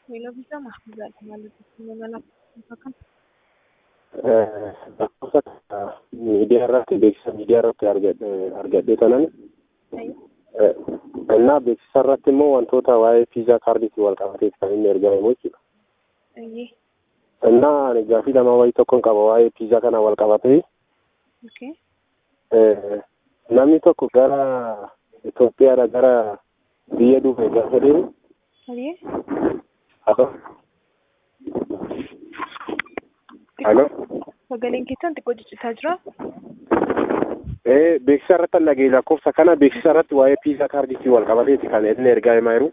Beeksisa maasii ማለት ነው Bakka miidiyaa irratti beeksisa miidiyaa irratti argadhee tanan innaa beeksisa irratti immoo wantoota waa'ee piizaa kaardiitiin wal qabateet kan inni ergamu jechuudha. Ayyee. Innaa ani gaafii lama wayii tokkon qaba waa'ee piizaa kana wal qabatee Okay. namni tokko gara Itoophiyaadha gara biyya Duubee gaafa deemu Ayyee. Halo. Halo. Sagaleen keessan xiqqoo ciccitaa jira. Ee beeksisa irratti dhagee lakkoofsa kana beeksisa irratti waa'ee piizaa kaardiitiin wal qabateeti kan inni ergaa himaa jiru.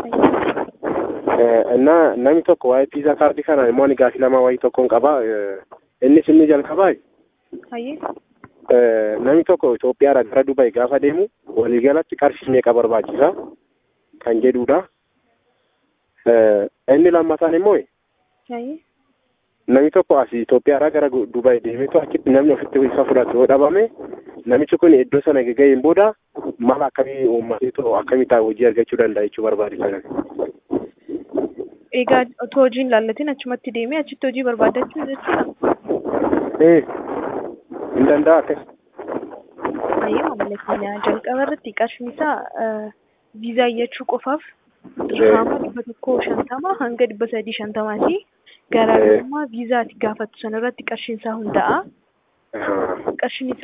Innaa namni tokko waa'ee piizaa kaardii kana immoo ani gaafii lama wayii tokkoon qaba. Innis inni jalqabaa Ayyee. namni tokko Itoophiyaadha gara Dubaay gaafa deemu waliigalatti qarshii meeqa barbaachisa kan jedhudha. Inni lammataan immoo Ayyee. namni tokko asii Itoophiyaadhaa gara Dubaay deemeetu achitti namni ofitti isa fudhatu yoo dhabame namichi kun iddoo sana gaheen booda mala akkamii uummateetu akkamii hojii argachuu danda'a jechuu barbaade kana. Egaa otoo hojiin laallatiin achumatti deemee achitti hojii barbaadachuu jechuudha. Ee hin danda'a akkas. Ayyee maamila keenya jalqaba irratti qarshiin isaa viizaa iyyachuu qofaaf dirhama dhibba tokkoo shantama hanga dhibba sadii shantamaati. Garaagarummaa viizaati gaafattu sanarratti qarshiin isaa hunda'a. Qarshiin isaa